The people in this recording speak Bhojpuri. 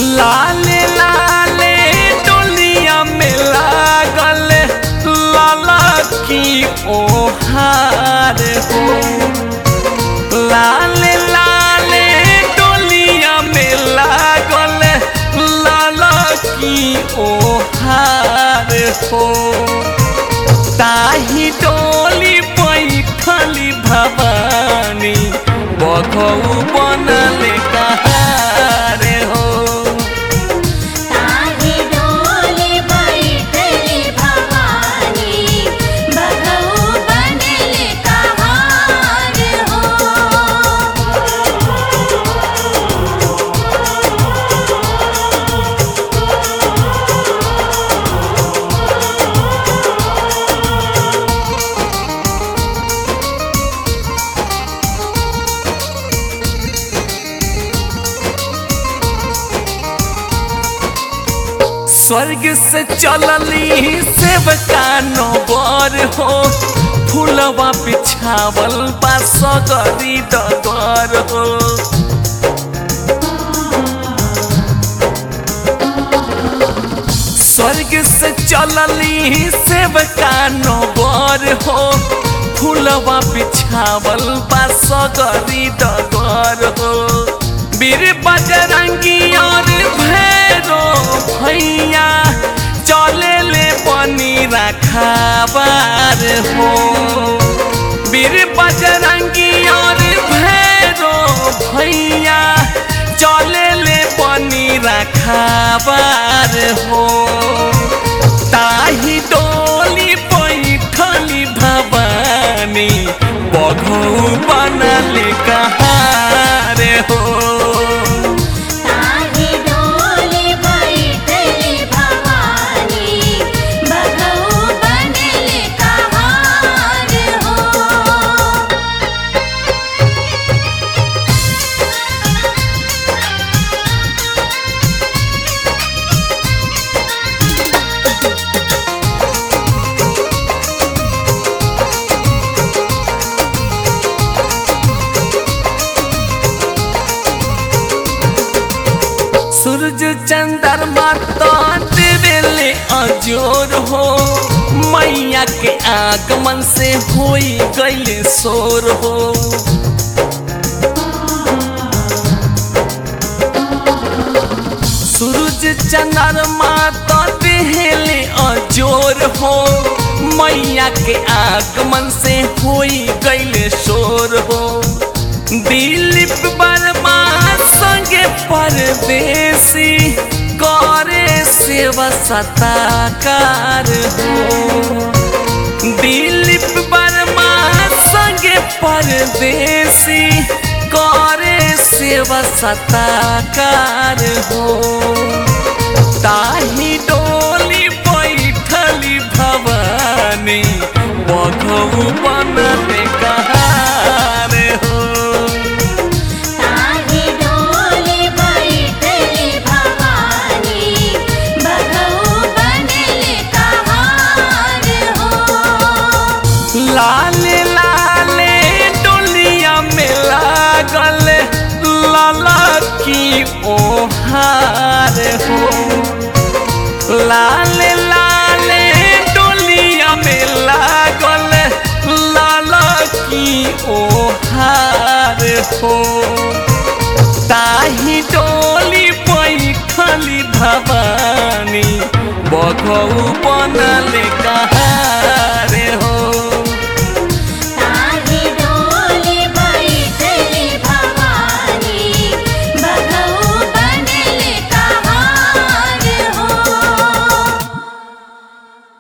लाले लाले डोलिया में लागल लाला की ओहार हो लाले लाले डोलिया में लागल लाला की ओहार हो ताही डोली बैठली भवानी बघऊ बनल कहार हो ताही डोली बैठली भवानी बघऊ बनले कहार हो स्वर्ग से चलली सेवका नोबर हो फूलवा बिछावल बा सगरी डगर हो स्वर्ग से चलली सेवका नोबर हो फूलवा बिछावल बा सगरी डगर हो वीर बजरंगी और भैरो भैया चले ले बनी रखाबार हो वीर बजरंगी और भैरो भैया चले ले बनी रखाबार हो ताही डोली बैठली भवानी बघऊ बनल कहार हो ताही डोली बैठली भवानी बघऊ बनले कहार हो सूरज चंद्रमा तो देवेले अजोर हो मैया के आगमन से होई गईले शोर हो सूरज चंद्रमा तो देहले अजोर हो मैया के आगमन से होई गईले शोर हो दिलीप वर्मा संगे परदेसी करे सेवा सताकार हो दिलीप वर्मा संगे परदेसी करे सेवा सताकार हो ताही डोली बैठली भवानी बघऊ बनल कहार हो ताही डोली बैठली भवानी बघऊ बनले कहार हो लाले लाले डोलिया में लागल लाला की ओहार हो लाले लाले डोलिया में लागल लाला की ओहार हो ताही डोली बैठली भवानी बघऊ बनल कहार